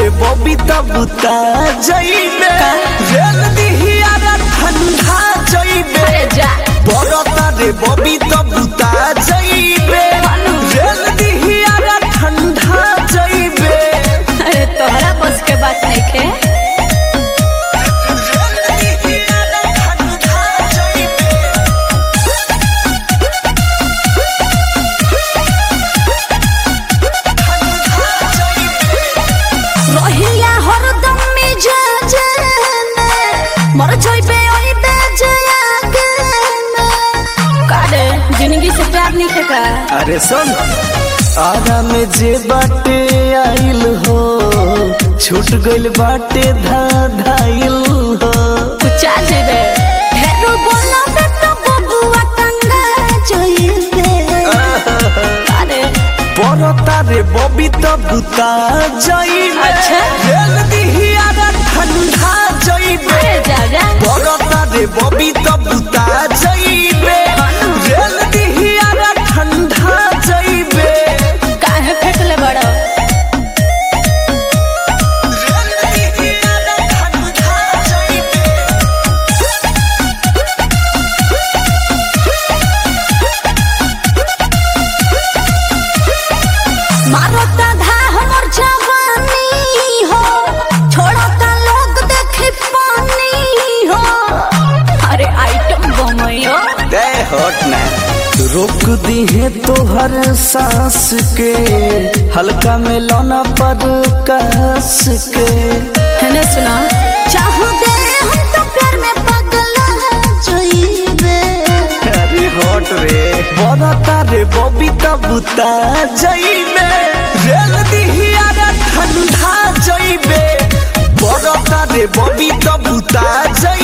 रे बबी तब बुता जइबे रेल दिहिया रे ठंडा जइबे अरे जा बरता रे बबी तब बुता जइबे रेल दिहिया रे ठंडा जइबे अरे तोहरा बस के बात नहीं खे रेल दिहिया रे ठंडा जइबे रहिया हरदम मिजाज में मर जइबे ओइबे जयागे में कारे जिंदगी से प्यार नहीं थे का अरे सुन आरा में जे बाटे आइल हो छूट गइल बाटे धा धाइल हो कुचा जेबे हेरो बोला बे तो बबुआ कंगा जइबे कारे बरता रे बबी त बुता जइबे अच्छा। रेल दिहिया रे ठंडा जइबे अरे जा जा बरता रे बबी त बुता जइबे रेल दिहिया रे ठंडा जइबे काहे फेंकले बड़ो रेल दिहिया रे ठंडा जइबे मारता धा हमर जवानी हो छोड़ता लोग देखे पानी हो अरे आइटम बमयो दे हट ना रोक दी है तोहर सांस के हल्का में लौना पर कस के है सुना चाहो दे हम तो प्यार में पगला जोइबे अरे हट रे बरता रे बबी त बुता जइबे रेल दिहिया रे ठंडा जइबे बरता रे बबी त बुता जइबे